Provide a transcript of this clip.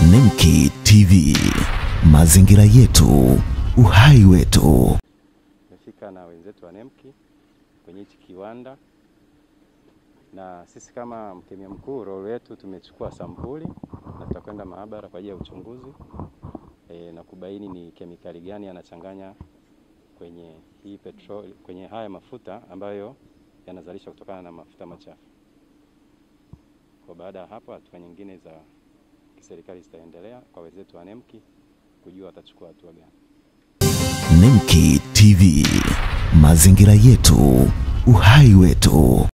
Nemki TV, mazingira yetu, uhai wetu. Tumefika na wenzetu wa NEMC kwenye hichi kiwanda, na sisi kama mkemia mkuu role yetu tumechukua sampuli na tutakwenda maabara kwa ajili ya uchunguzi e, na kubaini ni kemikali gani yanachanganya kwenye hii petrol, kwenye haya mafuta ambayo yanazalishwa kutokana na mafuta machafu. Kwa baada ya hapo, hatua nyingine za kiserikali zitaendelea kwa wenzetu wa NEMC kujua watachukua hatua gani. Nemki TV, mazingira yetu, uhai wetu.